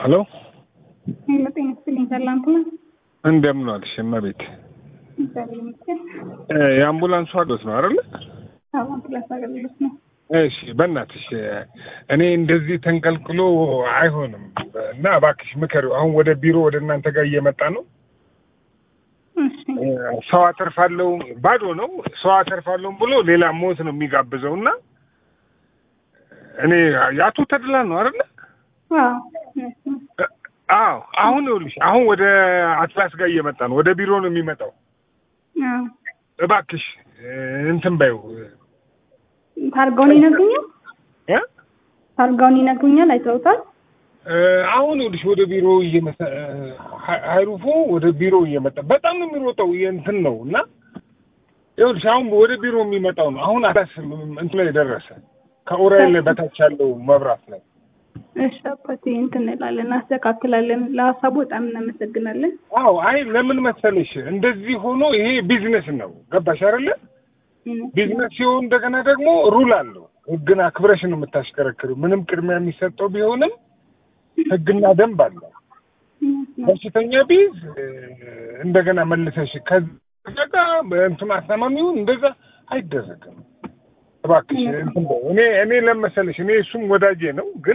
ሄሎ ሄሎ፣ ጤና ይስጥልኝ። ሰላም ትናንት እንደምን ዋልሽ እመቤት? እግዚአብሔር ይመስገን። የአምቡላንሱ አዶት ነው አይደለ? አዎ፣ አምቡላንስ አገልግሎት ነው። እሺ በእናትሽ እኔ እንደዚህ ተንቀልቅሎ አይሆንም እና እባክሽ ምከሪው። አሁን ወደ ቢሮ ወደ እናንተ ጋር እየመጣ ነው። እሺ፣ ሰው አተርፋለሁ ባዶ ነው። ሰው አተርፋለሁ ብሎ ሌላ ሞት ነው የሚጋብዘው እና እኔ የአቶ ተድላ ነው አይደለ? አዎ፣ እውነት ነው። አዎ አሁን ይኸውልሽ አሁን ወደ አትላስ ጋር እየመጣ ነው። ወደ ቢሮ ነው የሚመጣው። አዎ፣ እባክሽ እንትን በይው ታርጋውን ይነግሩኛል። እ ታርጋውን ይነግሩኛል። አይተውታል። አሁን ይኸውልሽ ወደ ቢሮ እየመጣ ሀይሩፎ ወደ ቢሮ እየመጣ በጣም ነው የሚሮጠው እንትን ነው እና ይኸውልሽ አሁን ወደ ቢሮ የሚመጣው ነው። አሁን አዳስ እንትን ላይ ደረሰ ከኡራኤል በታች ያለው መብራት ላይ እሺ፣ አባቴ እንትን እንላለን፣ እናስተካክላለን። ለሀሳቡ በጣም እናመሰግናለን። አዎ አይ ለምን መሰለሽ እንደዚህ ሆኖ ይሄ ቢዝነስ ነው ገባሽ አይደለ ቢዝነስ ሲሆን እንደገና ደግሞ ሩል አለው ህግን አክብረሽ ነው የምታሽከረክሪው ምንም ቅድሚያ የሚሰጠው ቢሆንም ህግና ደንብ አለው በሽተኛ ቢዝ እንደገና መልሰሽ ከዛ ጋር እንትኑ አሳማሚውን እንደዛ አይደረግም እባክሽ እንትን በይው። እኔ እኔ ለመሰለሽ እኔ እሱም ወዳጄ ነው ግን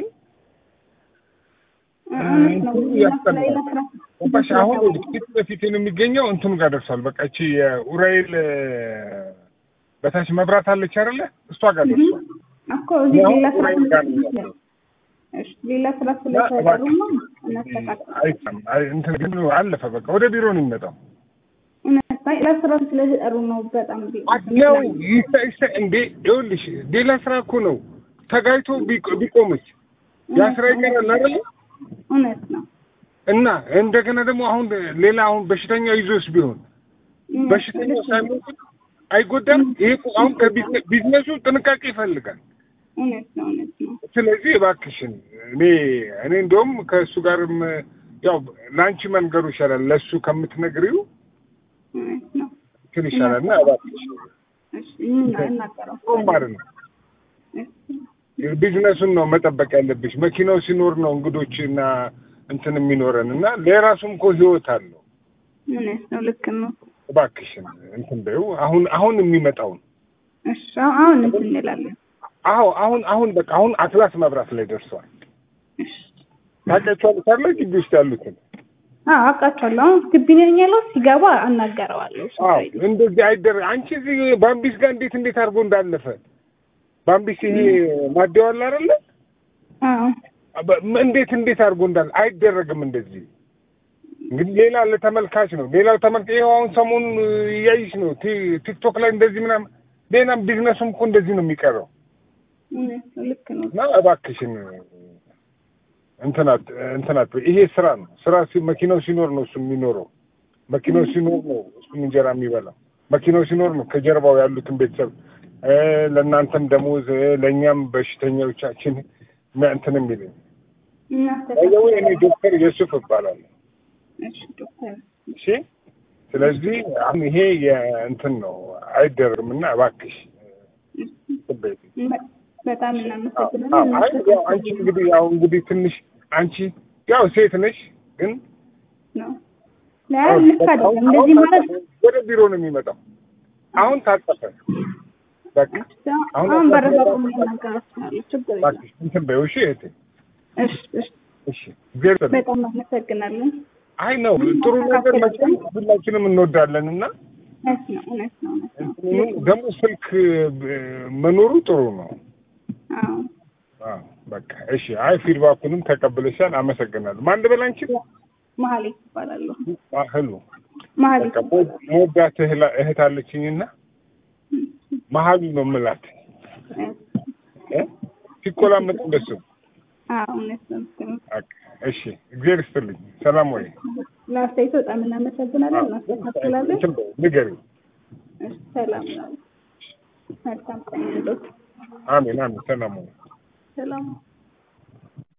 ገባሽ አሁን ፊት ለፊት የሚገኘው እንትኑ ጋር ደርሷል። በቃ እቺ የኡራኤል በታች መብራት አለች አይደለ? እሷ ጋር ደርሷል። እኮ እዚህ አሁን ሌላ ስራ ኡራኤል ጋር ነው ያለው። እሺ፣ ሌላ ስራ ስለተሰሩ ነው እናስተካክላለን። አይሰማም። አይ እንትን ግን አለፈ። በቃ ወደ ቢሮ ነው የሚመጣው። እውነት አይ፣ ሌላ ስራ ስለተጠሩ ነው በጣም ቢ- ነው ይሳ ይሳ እንዴ ይኸውልሽ፣ ሌላ ስራ እኮ ነው ተጋይቶ ቢቆ- ቢቆምች ያ ስራ ይቀራል አይደለ? እውነት ነው። እና እንደገና ደግሞ አሁን ሌላ አሁን በሽተኛ ይዞስ ቢሆን በሽተኛው ሳይሞት አይጎዳም። ይሄ እኮ አሁን ከቢዝነሱ ጥንቃቄ ይፈልጋል። እውነት ነው። እውነት ነው። ስለዚህ እባክሽን እኔ እኔ እንደውም ከእሱ ጋርም ያው ለአንቺ መንገሩ ይሻላል ለእሱ ከምትነግሪው እውነት ነው። እንትን ይሻላል እና እባክሽ እሺ፣ እና- እናገረው። ጥሩ ማለት ነው። ቢዝነሱን ነው መጠበቅ ያለብሽ። መኪናው ሲኖር ነው እንግዶች እና እንትን የሚኖረን እና ለራሱም እኮ ህይወት አለው። እውነት ነው። ልክ ነው። እባክሽን እንትን በይው። አሁን አሁን የሚመጣውን እሺ፣ አሁን እንትን እንላለን። አዎ አሁን አሁን በቃ አሁን አትላስ መብራት ላይ ደርሷል። እሺ፣ ታውቂያቸዋለሽ አይደል? ግቢ ውስጥ ያሉትን አዎ አውቃቸዋለሁ። አሁን ግቢ ነኝ ያለው ሲገባ አናገረዋለሁ። እሱ አዎ ጋር እንደዚህ አይደረግ። አንቺ እዚህ ባምቢስ ጋር እንዴት እንዴት አድርጎ እንዳለፈ ባምቢስ ይሄ ማደው አለ አይደለ? አዎ በ- እንዴት እንዴት አድርጎ እንዳለ አይደረግም። እንደዚህ እንግዲህ ሌላ ለተመልካች ነው። ሌላው ተመልካ ይኸው አሁን ሰሞኑን እያይሽ ነው ቲ- ቲክቶክ ላይ እንደዚህ ምናምን። ሌላም ቢዝነሱም እኮ እንደዚህ ነው የሚቀረው። እውነት ነው። ልክ ነው። እና እባክሽን እንትናት እንትናት ይሄ ስራ ነው። ስራ ሲ- መኪናው ሲኖር ነው እሱ የሚኖረው። መኪናው ሲኖር ነው እሱም እንጀራ የሚበላው። መኪናው ሲኖር ነው ከጀርባው ያሉትን ቤተሰብ እ ለእናንተም ደሞዝ እ ለእኛም በሽተኞቻችን ም- እንትን የሚልኝ ባይዘዌ እኔ ዶክተር ዮሱፍ እባላለሁ። እሺ ዶክተር እሺ ስለዚህ አሁን ይሄ የእንትን ነው አይደረግም እና እባክሽ ትበይ በ- በጣም አይ እናመሰግናለን። ያው አንቺ እንግዲህ ያው እንግዲህ ትንሽ አንቺ ያው ሴት ነሽ ግን ነው ላይ ልክ አይደለም። እንደዚህ ማለት ወደ ቢሮ ነው የሚመጣው። አሁን ታጠፈ። በቃ አሁን አሁን በረዛቁ እናገራችኋለሁ። ችግር የለም። እባክሽ እንትን በይው እሺ እህቴ። እሺ እሺ። እሺ እግዚአብሔር ይስጥልኝ። በጣም እናመሰግናለን። አይ ነው ጥሩ ነገር መቼም ሁላችንም እንወዳለን እና እውነት ነው። እውነት ነው። እውነት ነው። እንትኑ ደግሞ ስልክ ብ- መኖሩ ጥሩ ነው። አዎ አዎ በቃ እሺ። አይ ፊድባኩንም ተቀብለሻል፣ አመሰግናለሁ። ማን ልበል አንቺ? መሀሌት ይባላለሁ። ህሉ መሀሌት በቃ መወዳት እህላ- እህት አለችኝና መሀሉ ነው የምላት እ ሲቆላመጥ እንደሱ አዎ እውነት ነው። ልክ ነው። በቃ እሺ። እግዚአብሔር ይስጥልኝ። ሰላም ወይ ለአስተያየቱ በጣም እናመሰግናለን። እናስተካክላለን። እንትን በይው፣ ንገሪው። እሺ፣ ሰላም ነው። መልካም ቀን ይሁንልዎት። አሜን አሜን። ሰላም ወይ ሰላም